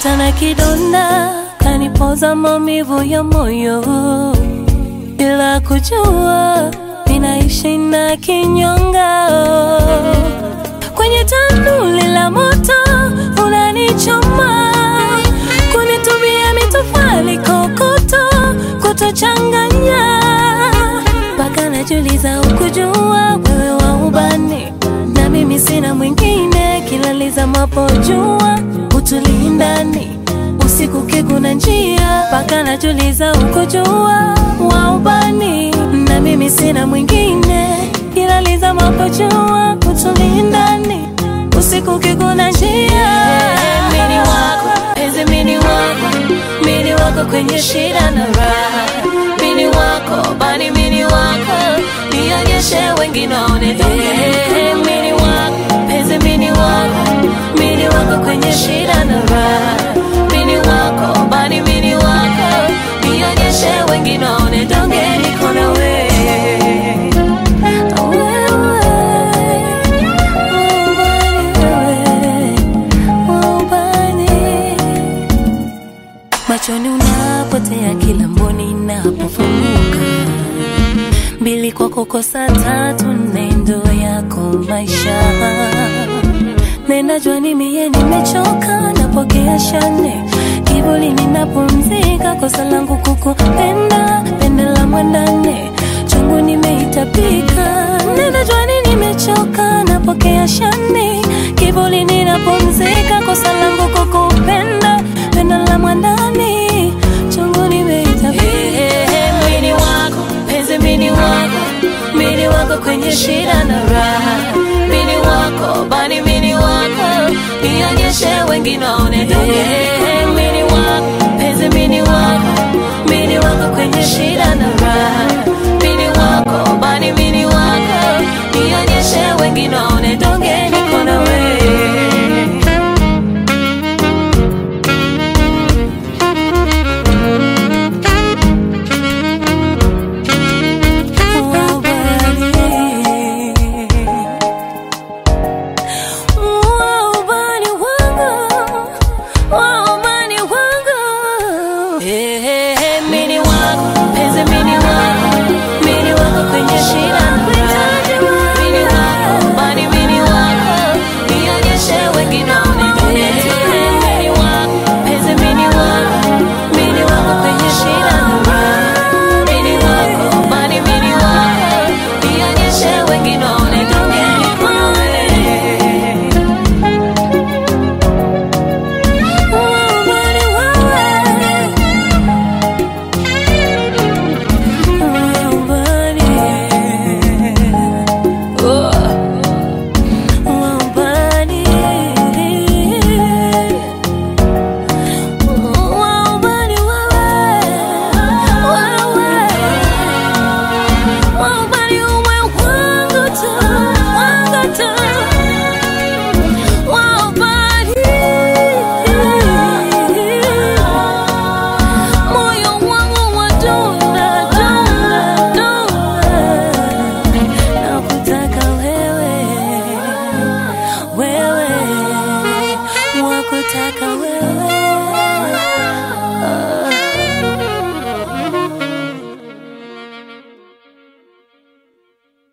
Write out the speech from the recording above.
hata na kidonda kanipoza maumivu ya moyo bila kujua ninaishi na kinyonga kwenye tanuli la moto unanichoma kunitumia mitofali kokoto kutochanganya mpaka najuliza ukujua wewe wa ubani na mimi sina mwingine kilaliza mapojua utulindani usiku kiguna njia mpaka najuliza ukujua wa ubani na mimi sina mwingine kilaliza mapojua utulindani usiku kiguna njia mini wako penzi mini wako mini wako kwenye shida na raha mini wako bani mini wako nionyeshe wengine waone Eh, mini wako penzi mini wako mini wako kwenye shida na raha mini wako bani mini wako nionyeshe wengine waone donge niko na wewe machoni unapotea kila mboni inapofunguka mbili kwako kosa tatu nendo yako maisha nenajua ni mie nimechoka napokea shane kivuli ninapumzika kosa langu kukupenda pende la mwandane chungu nimeitapika nenajua ni nimechoka napokea shane kivuli ninapumzika kosa langu kukupenda pende la mwandani chungu nimeitapika mini wako penzi mini wako mini wako kwenye shida na raha mini wako bani mini wako nionyeshe wengine